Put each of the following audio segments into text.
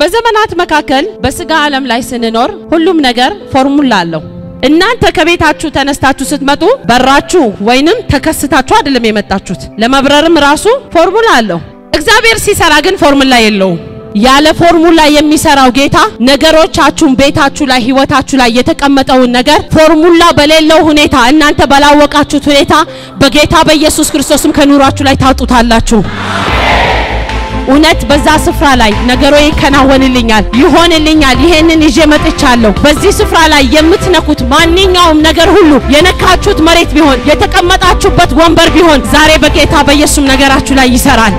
በዘመናት መካከል በስጋ ዓለም ላይ ስንኖር ሁሉም ነገር ፎርሙላ አለው። እናንተ ከቤታችሁ ተነስታችሁ ስትመጡ በራችሁ ወይንም ተከስታችሁ አይደለም የመጣችሁት። ለመብረርም ራሱ ፎርሙላ አለው። እግዚአብሔር ሲሰራ ግን ፎርሙላ የለውም። ያለ ፎርሙላ የሚሰራው ጌታ ነገሮቻችሁን፣ ቤታችሁ ላይ፣ ህይወታችሁ ላይ የተቀመጠውን ነገር ፎርሙላ በሌለው ሁኔታ እናንተ ባላወቃችሁት ሁኔታ በጌታ በኢየሱስ ክርስቶስም ከኑሯችሁ ላይ ታውጡታላችሁ። እውነት በዛ ስፍራ ላይ ነገሮ ይከናወንልኛል፣ ይሆንልኛል፣ ይሄንን ይዤ መጥቻለሁ። በዚህ ስፍራ ላይ የምትነኩት ማንኛውም ነገር ሁሉ የነካችሁት መሬት ቢሆን የተቀመጣችሁበት ወንበር ቢሆን ዛሬ በጌታ በኢየሱስ ነገራችሁ ላይ ይሰራል።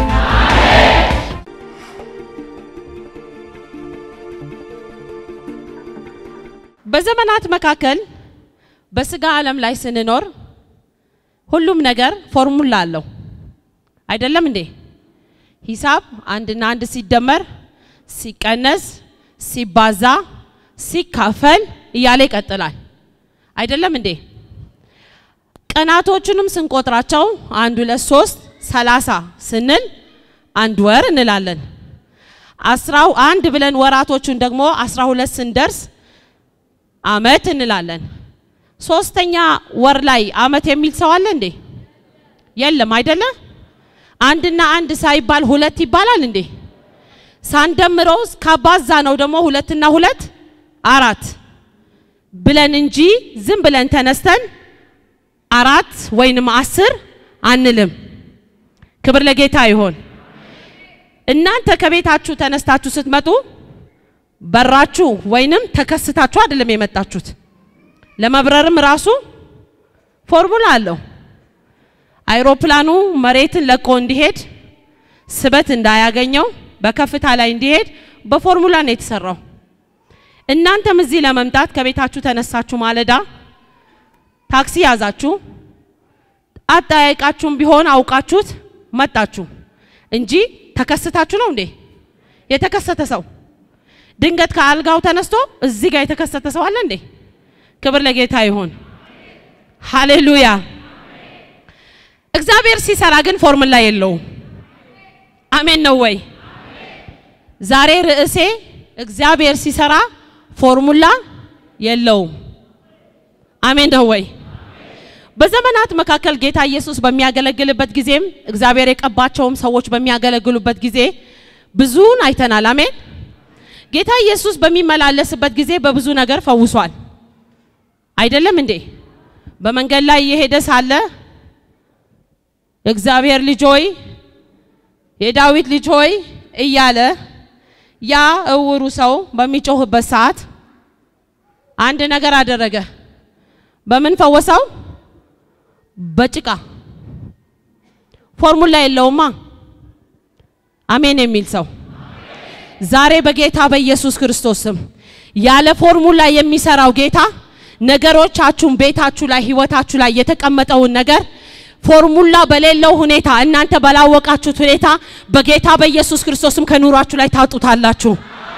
በዘመናት መካከል በስጋ ዓለም ላይ ስንኖር ሁሉም ነገር ፎርሙላ አለው። አይደለም እንዴ? ሂሳብ አንድና አንድ ሲደመር ሲቀነስ ሲባዛ ሲካፈል እያለ ይቀጥላል። አይደለም እንዴ? ቀናቶቹንም ስንቆጥራቸው አንድ ሁለት ሶስት ሰላሳ ስንል አንድ ወር እንላለን። አስራው አንድ ብለን ወራቶቹን ደግሞ አስራ ሁለት ስንደርስ አመት እንላለን። ሶስተኛ ወር ላይ አመት የሚል ሰው አለ እንዴ? የለም አይደለ? አንድና አንድ ሳይባል ሁለት ይባላል እንዴ? ሳንደምረው ካባዛ ነው ደግሞ ሁለትና ሁለት አራት ብለን እንጂ ዝም ብለን ተነስተን አራት ወይንም አስር አንልም። ክብር ለጌታ ይሆን። እናንተ ከቤታችሁ ተነስታችሁ ስትመጡ በራችሁ ወይንም ተከስታችሁ አይደለም የመጣችሁት። ለመብረርም ራሱ ፎርሙላ አለው። አይሮፕላኑ መሬትን ለቆ እንዲሄድ ስበት እንዳያገኘው በከፍታ ላይ እንዲሄድ በፎርሙላ ነው የተሰራው። እናንተም እዚህ ለመምጣት ከቤታችሁ ተነሳችሁ ማለዳ ታክሲ ያዛችሁ፣ አጠያየቃችሁም ቢሆን አውቃችሁት መጣችሁ እንጂ ተከስታችሁ ነው እንዴ? የተከሰተ ሰው ድንገት ከአልጋው ተነስቶ እዚህ ጋር የተከሰተ ሰው አለ እንዴ? ክብር ለጌታ ይሁን። ሃሌሉያ። እግዚአብሔር ሲሰራ ግን ፎርሙላ የለውም። አሜን ነው ወይ? ዛሬ ርዕሴ እግዚአብሔር ሲሰራ ፎርሙላ የለውም። አሜን ነው ወይ? በዘመናት መካከል ጌታ ኢየሱስ በሚያገለግልበት ጊዜም እግዚአብሔር የቀባቸውም ሰዎች በሚያገለግሉበት ጊዜ ብዙን አይተናል። አሜን። ጌታ ኢየሱስ በሚመላለስበት ጊዜ በብዙ ነገር ፈውሷል። አይደለም እንዴ? በመንገድ ላይ እየሄደ ሳለ የእግዚአብሔር ልጅ ሆይ የዳዊት ልጅ ሆይ እያለ ያ እውሩ ሰው በሚጮህበት ሰዓት አንድ ነገር አደረገ። በምን ፈወሰው? በጭቃ ፎርሙላ የለውማ። አሜን የሚል ሰው ዛሬ በጌታ በኢየሱስ ክርስቶስ ስም ያለ ፎርሙላ የሚሰራው ጌታ ነገሮቻችሁን፣ ቤታችሁ ላይ፣ ህይወታችሁ ላይ የተቀመጠውን ነገር ፎርሙላ በሌለው ሁኔታ እናንተ ባላወቃችሁት ሁኔታ በጌታ በኢየሱስ ክርስቶስም ከኑሯችሁ ላይ ታውጡታላችሁ።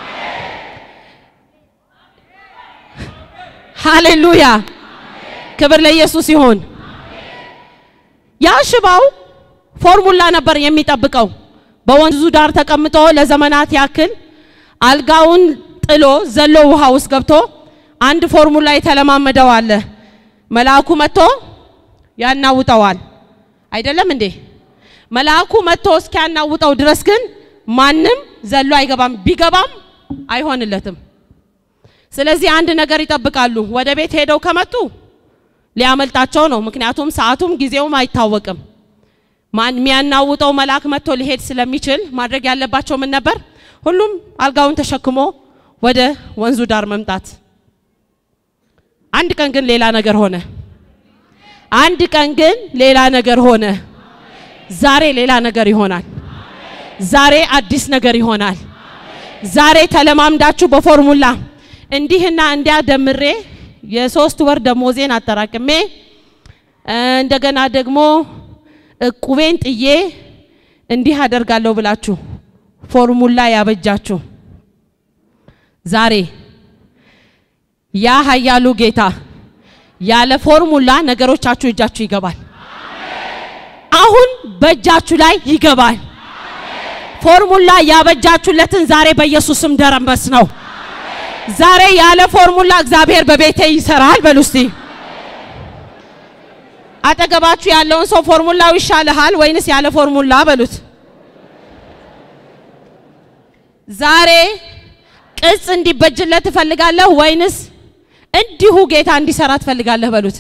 ሃሌሉያ! ክብር ለኢየሱስ ይሁን። ያ ሽባው ፎርሙላ ነበር የሚጠብቀው። በወንዙ ዳር ተቀምጦ ለዘመናት ያክል አልጋውን ጥሎ ዘሎ ውሃ ውስጥ ገብቶ አንድ ፎርሙላ የተለማመደው አለ። መልአኩ መጥቶ ያናውጠዋል። አይደለም እንዴ? መልአኩ መጥቶ እስኪያናውጠው ድረስ ግን ማንም ዘሎ አይገባም። ቢገባም አይሆንለትም። ስለዚህ አንድ ነገር ይጠብቃሉ። ወደ ቤት ሄደው ከመጡ ሊያመልጣቸው ነው። ምክንያቱም ሰዓቱም ጊዜውም አይታወቅም። ማን የሚያናውጠው መልአክ መጥቶ ሊሄድ ስለሚችል ማድረግ ያለባቸው ምን ነበር? ሁሉም አልጋውን ተሸክሞ ወደ ወንዙ ዳር መምጣት። አንድ ቀን ግን ሌላ ነገር ሆነ። አንድ ቀን ግን ሌላ ነገር ሆነ። ዛሬ ሌላ ነገር ይሆናል። ዛሬ አዲስ ነገር ይሆናል። ዛሬ ተለማምዳችሁ በፎርሙላ እንዲህና እንዲያ ደምሬ የሶስት ወር ደሞዜን አጠራቅሜ እንደገና ደግሞ እቁቤን ጥዬ እንዲህ አደርጋለሁ ብላችሁ ፎርሙላ ያበጃችሁ ዛሬ ያ ኃያሉ ጌታ ያለ ፎርሙላ ነገሮቻችሁ እጃችሁ ይገባል። አሁን በእጃችሁ ላይ ይገባል። ፎርሙላ ያበጃችሁለትን ዛሬ በኢየሱስም ደረመስ ነው። ዛሬ ያለ ፎርሙላ እግዚአብሔር በቤቴ ይሰራል በሉ እስቲ። አጠገባችሁ ያለውን ሰው ፎርሙላው ይሻልሃል ወይንስ ያለ ፎርሙላ በሉት። ዛሬ ቅጽ እንዲበጅለት ትፈልጋለህ ወይንስ እንዲሁ ጌታ እንዲሰራ ትፈልጋለህ በሉት።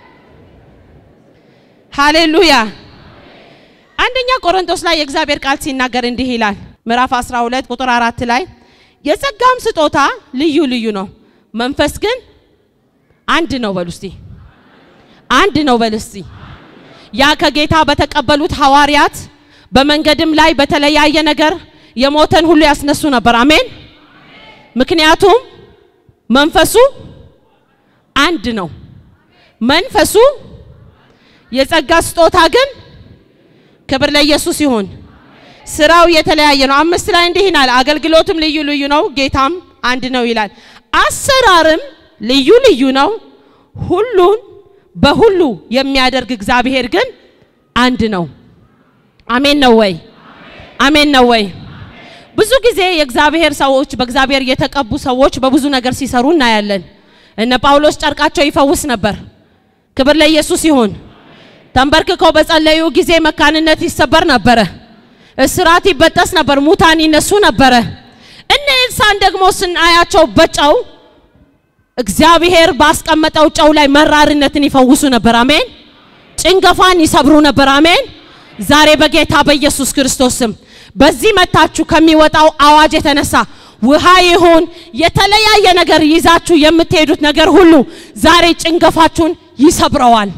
ሃሌሉያ። አንደኛ ቆሮንቶስ ላይ የእግዚአብሔር ቃል ሲናገር እንዲህ ይላል። ምዕራፍ 12 ቁጥር አራት ላይ የጸጋም ስጦታ ልዩ ልዩ ነው፣ መንፈስ ግን አንድ ነው በሉ እስቲ። አንድ ነው በሉ እስቲ። ያ ከጌታ በተቀበሉት ሐዋርያት በመንገድም ላይ በተለያየ ነገር የሞተን ሁሉ ያስነሱ ነበር። አሜን። ምክንያቱም መንፈሱ አንድ ነው። መንፈሱ የጸጋ ስጦታ ግን ክብር ለኢየሱስ ይሁን። ስራው የተለያየ ነው። አምስት ላይ እንዲህ ይላል፣ አገልግሎትም ልዩ ልዩ ነው፣ ጌታም አንድ ነው ይላል። አሰራርም ልዩ ልዩ ነው፣ ሁሉን በሁሉ የሚያደርግ እግዚአብሔር ግን አንድ ነው። አሜን ነው ወይ? አሜን ነው ወይ? ብዙ ጊዜ የእግዚአብሔር ሰዎች በእግዚአብሔር የተቀቡ ሰዎች በብዙ ነገር ሲሰሩ እናያለን። እነ ጳውሎስ ጨርቃቸው ይፈውስ ነበር። ክብር ለኢየሱስ ይሁን። ተንበርክከው በጸለዩ ጊዜ መካንነት ይሰበር ነበረ። እስራት ይበጠስ ነበር። ሙታን ይነሱ ነበረ። እነ ኤልሳን ደግሞ ስናያቸው በጨው እግዚአብሔር ባስቀመጠው ጨው ላይ መራርነትን ይፈውሱ ነበር። አሜን። ጭንገፋን ይሰብሩ ነበር። አሜን። ዛሬ በጌታ በኢየሱስ ክርስቶስ ስም በዚህ መታችሁ ከሚወጣው አዋጅ የተነሳ ውሃ ይሁን የተለያየ ነገር ይዛችሁ የምትሄዱት ነገር ሁሉ ዛሬ ጭንገፋችሁን ይሰብረዋል።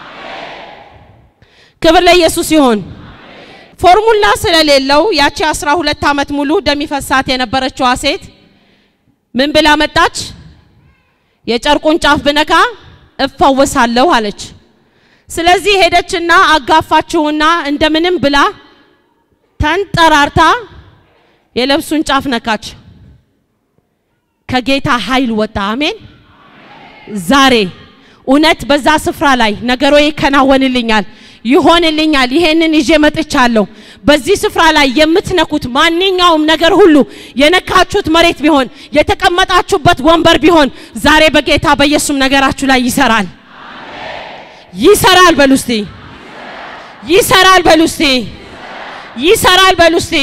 ክብር ለኢየሱስ ይሁን። ፎርሙላ ስለሌለው ያቺ 12 ዓመት ሙሉ ደም ይፈሳት የነበረችዋ ሴት ምን ብላ መጣች? የጨርቁን ጫፍ ብነካ እፈወሳለሁ አለች። ስለዚህ ሄደችና አጋፋችውና እንደምንም ብላ ተንጠራርታ የልብሱን ጫፍ ነካች። ከጌታ ኃይል ወጣ። አሜን። ዛሬ እውነት በዛ ስፍራ ላይ ነገሮ ይከናወንልኛል፣ ይሆንልኛል። ይሄንን ይዤ መጥቻለሁ። በዚህ ስፍራ ላይ የምትነኩት ማንኛውም ነገር ሁሉ የነካችሁት መሬት ቢሆን የተቀመጣችሁበት ወንበር ቢሆን ዛሬ በጌታ በኢየሱስ ነገራችሁ ላይ ይሰራል። ይሰራል በሉ እስቲ። ይሰራል በሉ እስቲ። ይሰራል በሉ እስቲ።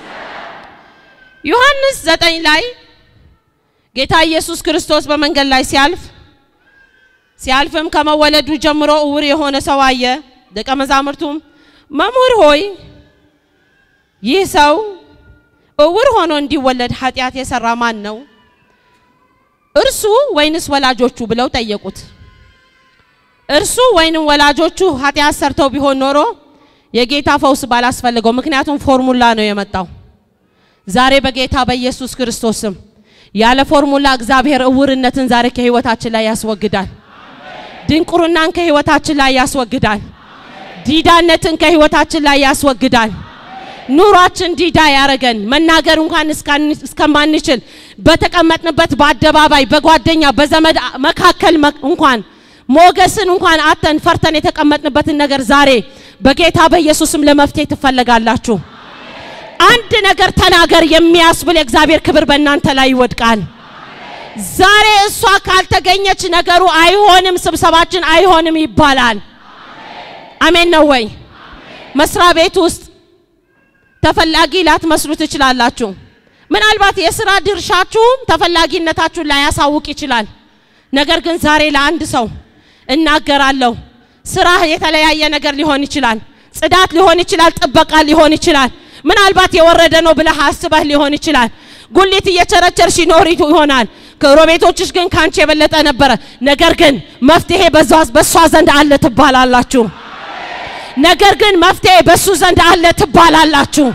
ዮሐንስ ዘጠኝ ላይ ጌታ ኢየሱስ ክርስቶስ በመንገድ ላይ ሲያልፍ ሲያልፍም ከመወለዱ ጀምሮ እውር የሆነ ሰው አየ። ደቀ መዛሙርቱም መምህር ሆይ ይህ ሰው እውር ሆኖ እንዲወለድ ኃጢአት የሰራ ማን ነው? እርሱ ወይንስ ወላጆቹ ብለው ጠየቁት። እርሱ ወይንም ወላጆቹ ኃጢአት ሰርተው ቢሆን ኖሮ የጌታ ፈውስ ባላስፈልገው፣ ምክንያቱም ፎርሙላ ነው የመጣው። ዛሬ በጌታ በኢየሱስ ክርስቶስ ስም ያለ ፎርሙላ እግዚአብሔር እውርነትን ዛሬ ከህይወታችን ላይ ያስወግዳል። ድንቁርናን ከህይወታችን ላይ ያስወግዳል። ዲዳነትን ከህይወታችን ላይ ያስወግዳል። ኑሯችን ዲዳ ያረገን መናገር እንኳን እስከማንችል በተቀመጥንበት በአደባባይ በጓደኛ በዘመድ መካከል እንኳን ሞገስን እንኳን አተን ፈርተን የተቀመጥንበትን ነገር ዛሬ በጌታ በኢየሱስም ለመፍትሄ ትፈለጋላችሁ። አንድ ነገር ተናገር የሚያስብል የእግዚአብሔር ክብር በእናንተ ላይ ይወድቃል። ዛሬ እሷ ካልተገኘች ነገሩ አይሆንም፣ ስብሰባችን አይሆንም ይባላል። አሜን ነው ወይ? መስሪያ ቤት ውስጥ ተፈላጊ ላትመስሉ ትችላላችሁ። ምናልባት የስራ ድርሻችሁም ተፈላጊነታችሁን ላያሳውቅ ይችላል። ነገር ግን ዛሬ ለአንድ ሰው እናገራለሁ። ስራ የተለያየ ነገር ሊሆን ይችላል። ጽዳት ሊሆን ይችላል። ጥበቃ ሊሆን ይችላል። ምናልባት የወረደ ነው ብለህ አስበህ ሊሆን ይችላል። ጉሊት እየቸረቸርሽ ይኖር ይሆናል። ጎረቤቶችሽ ግን ካንቺ የበለጠ ነበረ። ነገር ግን መፍትሄ በሷ ዘንድ አለ ትባላላችሁ። ነገር ግን መፍትሄ በሱ ዘንድ አለ ትባላላችሁ።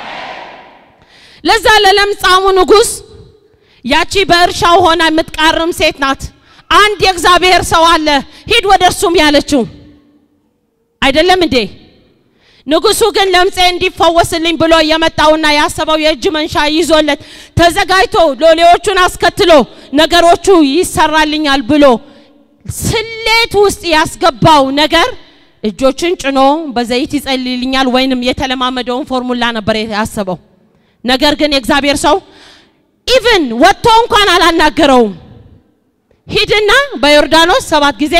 ለዛ ለለምጻሙ ንጉሥ ያቺ በእርሻው ሆና የምትቃርም ሴት ናት። አንድ የእግዚአብሔር ሰው አለ ሂድ ወደ እርሱም ያለችው አይደለም እንዴ? ንጉሱ ግን ለምጼ እንዲፈወስልኝ ብሎ የመጣውና ያሰበው የእጅ መንሻ ይዞለት ተዘጋጅቶ ሎሌዎቹን አስከትሎ ነገሮቹ ይሰራልኛል ብሎ ስሌት ውስጥ ያስገባው ነገር እጆችን ጭኖ በዘይት ይጸልይልኛል ወይንም የተለማመደውን ፎርሙላ ነበር ያሰበው። ነገር ግን የእግዚአብሔር ሰው ኢቭን ወጥቶ እንኳን አላናገረውም። ሂድና በዮርዳኖስ ሰባት ጊዜ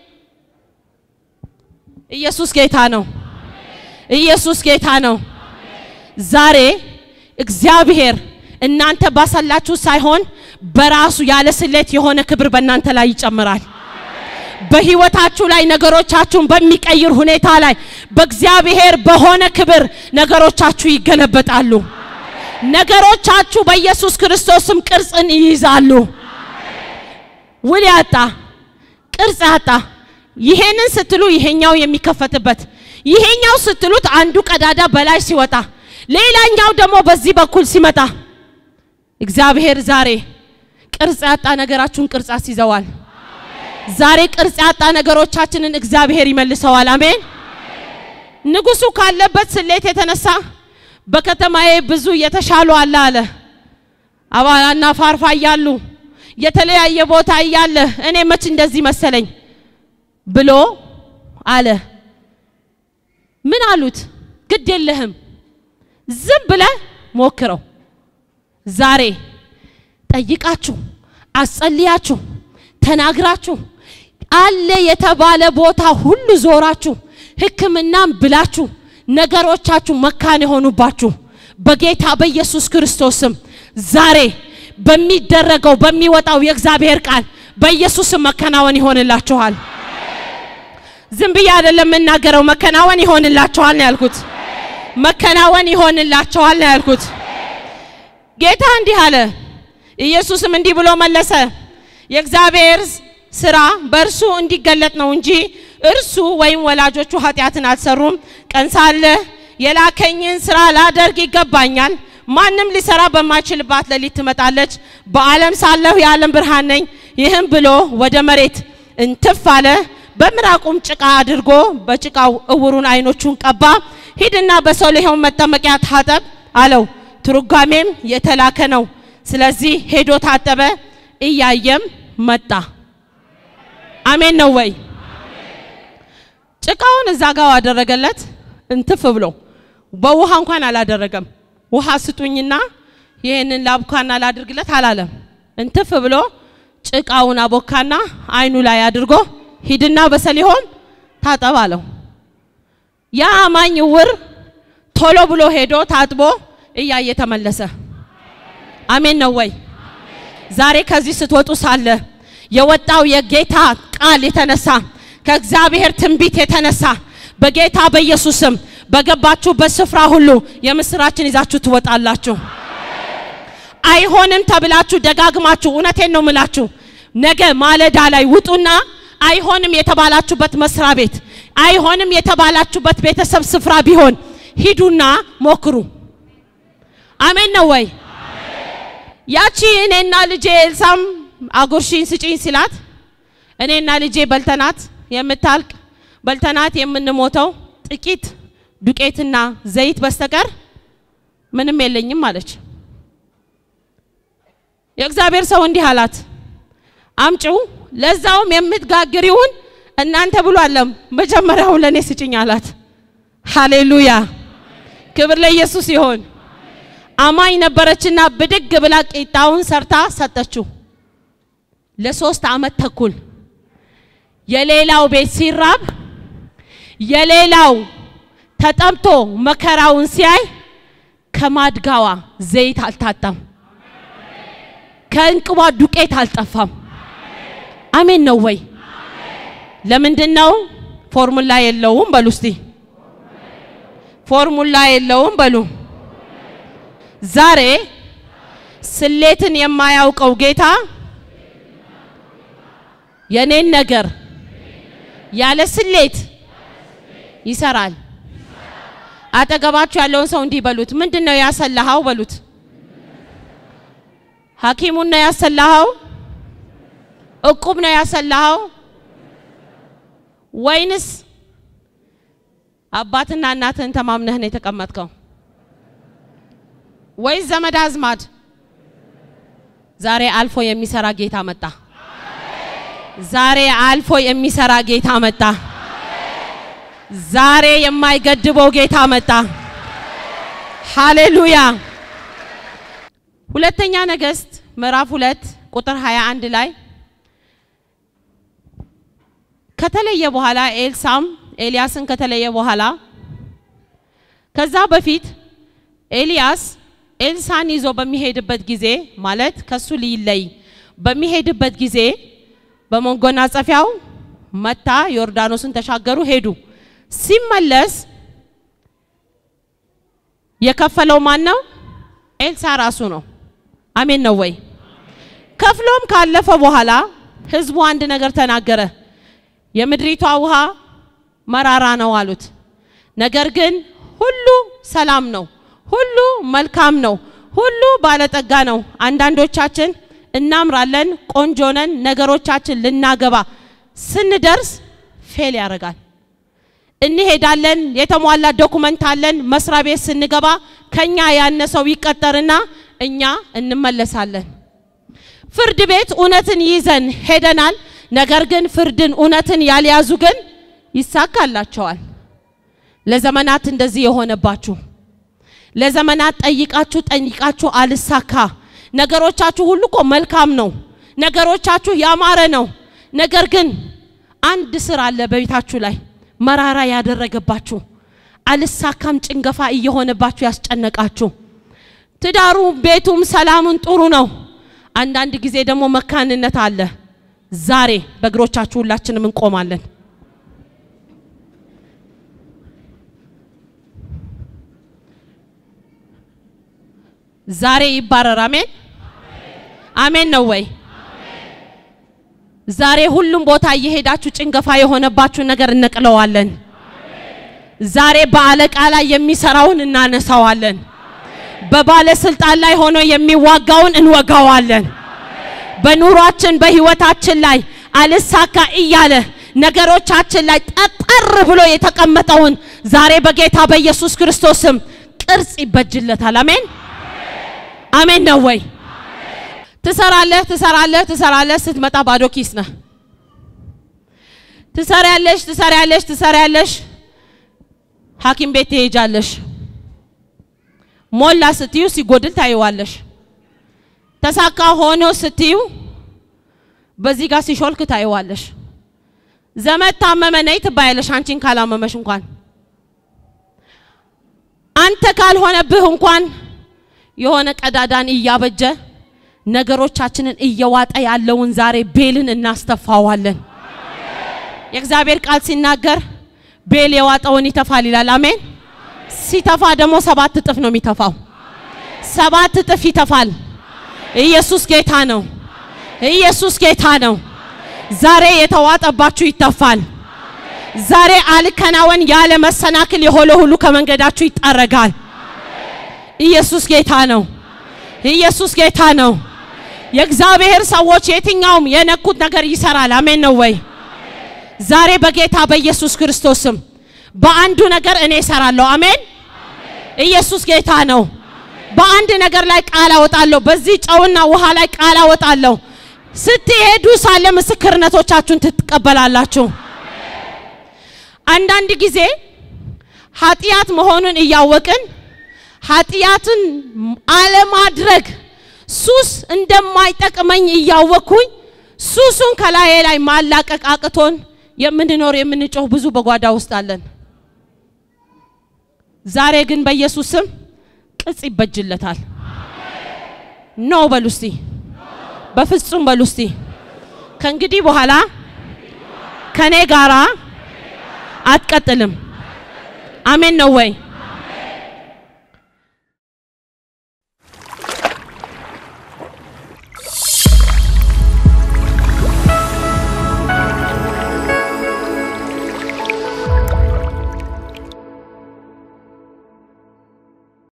ኢየሱስ ጌታ ነው፣ ኢየሱስ ጌታ ነው። ዛሬ እግዚአብሔር እናንተ ባሳላችሁ ሳይሆን በራሱ ያለ ስሌት የሆነ ክብር በእናንተ ላይ ይጨምራል። በህይወታችሁ ላይ ነገሮቻችሁን በሚቀይር ሁኔታ ላይ በእግዚአብሔር በሆነ ክብር ነገሮቻችሁ ይገለበጣሉ። ነገሮቻችሁ በኢየሱስ ክርስቶስም ቅርጽን ይይዛሉ። ውል ያጣ ቅርጽ ያጣ ይሄንን ስትሉ ይሄኛው የሚከፈትበት ይሄኛው ስትሉት አንዱ ቀዳዳ በላይ ሲወጣ ሌላኛው ደግሞ በዚህ በኩል ሲመጣ እግዚአብሔር ዛሬ ቅርጽ ያጣ ነገራችሁን ቅርጽ አስይዘዋል። ዛሬ ቅርጽ ያጣ ነገሮቻችንን እግዚአብሔር ይመልሰዋል። አሜን። ንጉሱ ካለበት ስሌት የተነሳ በከተማዬ ብዙ የተሻሉ አለ አለ አባላና ፋርፋ እያሉ የተለያየ ቦታ እያለ እኔ መች እንደዚህ መሰለኝ ብሎ አለ። ምን አሉት? ግድ የለህም ዝም ብለህ ሞክረው። ዛሬ ጠይቃችሁ አስጸልያችሁ ተናግራችሁ አለ የተባለ ቦታ ሁሉ ዞራችሁ ሕክምናም ብላችሁ ነገሮቻችሁ መካን የሆኑባችሁ በጌታ በኢየሱስ ክርስቶስ ስም ዛሬ በሚደረገው በሚወጣው የእግዚአብሔር ቃል በኢየሱስም መከናወን ይሆንላችኋል። ዝም ብዬ አይደለም የምናገረው፣ መከናወን ይሆንላችኋል ነው ያልኩት። መከናወን ይሆንላችኋል ነው ያልኩት። ጌታ እንዲህ አለ። ኢየሱስም እንዲህ ብሎ መለሰ፣ የእግዚአብሔር ስራ በእርሱ እንዲገለጥ ነው እንጂ እርሱ ወይም ወላጆቹ ኃጢአትን አልሰሩም። ቀን ሳለ የላከኝን ስራ ላደርግ ይገባኛል። ማንም ሊሰራ በማይችልባት ሌሊት ትመጣለች። በዓለም ሳለሁ የዓለም ብርሃን ነኝ። ይህም ብሎ ወደ መሬት እንትፍ አለ። በምራቁም ጭቃ አድርጎ በጭቃው እውሩን አይኖቹን ቀባ። ሂድና በሰሊሆም መጠመቂያ ታጠብ አለው። ትርጓሜም የተላከ ነው። ስለዚህ ሄዶ ታጠበ፣ እያየም መጣ። አሜን ነው ወይ? ጭቃውን እዛ ጋር አደረገለት እንትፍ ብሎ በውሃ እንኳን አላደረገም። ውሃ ስጡኝና ይህንን ላብኳና ላድርግለት አላለም። እንትፍ ብሎ ጭቃውን አቦካና አይኑ ላይ አድርጎ ሂድና በሰሊሆም ታጠብ አለው። ያ አማኝ ዕውር ቶሎ ብሎ ሄዶ ታጥቦ እያየ ተመለሰ። አሜን ነው ወይ? ዛሬ ከዚህ ስትወጡ ሳለ የወጣው የጌታ ቃል የተነሳ ከእግዚአብሔር ትንቢት የተነሳ በጌታ በኢየሱስም በገባችሁበት ስፍራ ሁሉ የምስራችን ይዛችሁ ትወጣላችሁ። አይሆንም ተብላችሁ ደጋግማችሁ፣ እውነቴን ነው ምላችሁ፣ ነገ ማለዳ ላይ ውጡና አይሆንም የተባላችሁበት መስሪያ ቤት፣ አይሆንም የተባላችሁበት ቤተሰብ ስፍራ ቢሆን ሂዱና ሞክሩ። አሜን ነው ወይ? ያቺ እኔና ልጄ ኤልሳም አጉርሽኝ ስጪኝ ሲላት እኔና ልጄ በልተናት የምታልቅ በልተናት የምንሞተው ጥቂት ዱቄትና ዘይት በስተቀር ምንም የለኝም አለች። የእግዚአብሔር ሰው እንዲህ አላት፣ አምጪው ለዛውም የምትጋግሪውን እናንተ ብሎ አለም መጀመሪያው ለእኔ ስጭኝ አላት። ሃሌሉያ ክብር ለኢየሱስ ይሆን። አማኝ ነበረችና ብድግ ብላ ቂጣውን ሰርታ ሰጠችው። ለሶስት ዓመት ተኩል የሌላው ቤት ሲራብ የሌላው ተጠምቶ መከራውን ሲያይ ከማድጋዋ ዘይት አልታጣም፣ ከእንቅቧ ዱቄት አልጠፋም። አሜን ነው ወይ? ለምንድን ነው? ፎርሙላ የለውም በሉ እስቲ። ፎርሙላ የለውም በሉ። ዛሬ ስሌትን የማያውቀው ጌታ የኔን ነገር ያለ ስሌት ይሰራል። አጠገባችሁ ያለውን ሰው እንዲህ በሉት፣ ምንድን ነው ያሰላኸው በሉት። ሐኪሙን ነው ያሰላኸው? እቁብ ነው ያሰላኸው? ወይንስ አባትና እናትህን ተማምነህ ነው የተቀመጥከው? ወይስ ዘመድ አዝማድ? ዛሬ አልፎ የሚሰራ ጌታ መጣ። ዛሬ አልፎ የሚሰራ ጌታ መጣ። ዛሬ የማይገድበው ጌታ መጣ። ሃሌሉያ! ሁለተኛ ነገሥት ምዕራፍ ሁለት ቁጥር 21 ላይ ከተለየ በኋላ ኤልሳም ኤልያስን ከተለየ በኋላ ከዛ በፊት ኤልያስ ኤልሳን ይዞ በሚሄድበት ጊዜ ማለት ከሱ ሊለይ በሚሄድበት ጊዜ በመጎናጸፊያው መታ ዮርዳኖስን ተሻገሩ ሄዱ። ሲመለስ የከፈለው ማን ነው? ኤልሳ ራሱ ነው። አሜን ነው ወይ? ከፍሎም ካለፈ በኋላ ህዝቡ አንድ ነገር ተናገረ። የምድሪቷ ውሃ መራራ ነው አሉት። ነገር ግን ሁሉ ሰላም ነው፣ ሁሉ መልካም ነው፣ ሁሉ ባለጠጋ ነው። አንዳንዶቻችን እናምራለን፣ ቆንጆ ነን፣ ነገሮቻችን ልናገባ ስንደርስ ፌል ያደርጋል። እንሄዳለን፣ የተሟላ ዶኩመንት አለን። መስሪያ ቤት ስንገባ ከኛ ያነሰው ይቀጠርና እኛ እንመለሳለን። ፍርድ ቤት እውነትን ይዘን ሄደናል። ነገር ግን ፍርድን እውነትን ያልያዙ ግን ይሳካላቸዋል። ለዘመናት እንደዚህ የሆነባችሁ ለዘመናት ጠይቃችሁ ጠይቃችሁ አልሳካ ነገሮቻችሁ ሁሉ እኮ መልካም ነው። ነገሮቻችሁ ያማረ ነው። ነገር ግን አንድ ስር አለ በቤታችሁ ላይ መራራ ያደረገባችሁ አልሳካም ጭንገፋ እየሆነባችሁ ያስጨነቃችሁ ትዳሩ ቤቱም ሰላሙን ጥሩ ነው። አንዳንድ ጊዜ ደግሞ መካንነት አለ። ዛሬ በእግሮቻችሁ ሁላችንም እንቆማለን። ዛሬ ይባረር። አሜን አሜን ነው ወይ? ዛሬ ሁሉም ቦታ እየሄዳችሁ ጭንገፋ የሆነባችሁ ነገር እንቅለዋለን። ዛሬ በአለቃ ላይ የሚሰራውን እናነሳዋለን። በባለስልጣን ላይ ሆኖ የሚዋጋውን እንወጋዋለን። በኑሯችን በህይወታችን ላይ አልሳካ እያለ ነገሮቻችን ላይ ጠጠር ብሎ የተቀመጠውን ዛሬ በጌታ በኢየሱስ ክርስቶስም ቅርጽ ይበጅለታል። አሜን አሜን ነው ወይ? ትሰራለህ ትሰራለህ ትሰራለህ፣ ስትመጣ ባዶ ኪስ ነህ። ትሰሪያለሽ ትሰሪያለሽ ትሰሪያለሽ፣ ሐኪም ቤት ትሄጃለሽ። ሞላ ስትዩ ሲጎድል ታይዋለሽ። ተሳካ ሆኖ ስትዩ በዚህ ጋር ሲሾልክ ታይዋለሽ። ዘመድ ታመመ ነይ ትባያለሽ፣ አንቺን ካላመመሽ እንኳን አንተ ካልሆነብህ እንኳን የሆነ ቀዳዳን እያበጀ ነገሮቻችንን እየዋጠ ያለውን ዛሬ ቤልን እናስተፋዋለን። የእግዚአብሔር ቃል ሲናገር ቤል የዋጠውን ይተፋል ይላል። አሜን። ሲተፋ ደግሞ ሰባት እጥፍ ነው የሚተፋው። ሰባት እጥፍ ይተፋል። ኢየሱስ ጌታ ነው። ኢየሱስ ጌታ ነው። ዛሬ የተዋጠባችሁ ይተፋል። ዛሬ አልከናወን ያለ መሰናክል የሆነ ሁሉ ከመንገዳችሁ ይጠረጋል። ኢየሱስ ጌታ ነው። ኢየሱስ ጌታ ነው። የእግዚአብሔር ሰዎች የትኛውም የነኩት ነገር ይሰራል። አሜን ነው ወይ? ዛሬ በጌታ በኢየሱስ ክርስቶስም በአንዱ ነገር እኔ እሰራለሁ። አሜን። ኢየሱስ ጌታ ነው። በአንድ ነገር ላይ ቃል አወጣለሁ። በዚህ ጨውና ውሃ ላይ ቃል አወጣለሁ። ስትሄዱ ሳለ ምስክርነቶቻችሁን ትቀበላላችሁ። አንዳንድ ጊዜ ኃጢአት መሆኑን እያወቅን ኃጢአትን አለማድረግ ሱስ እንደማይጠቅመኝ እያወቅኩኝ ሱሱን ከላዬ ላይ ማላቀቅ አቅቶን የምንኖር የምንጮህ ብዙ በጓዳ ውስጥ አለን። ዛሬ ግን በኢየሱስ ስም ቅጽ ይበጅለታል። ኖ በሉ እስቲ፣ በፍጹም በሉ እስቲ። ከእንግዲህ በኋላ ከኔ ጋራ አትቀጥልም። አሜን ነው ወይ?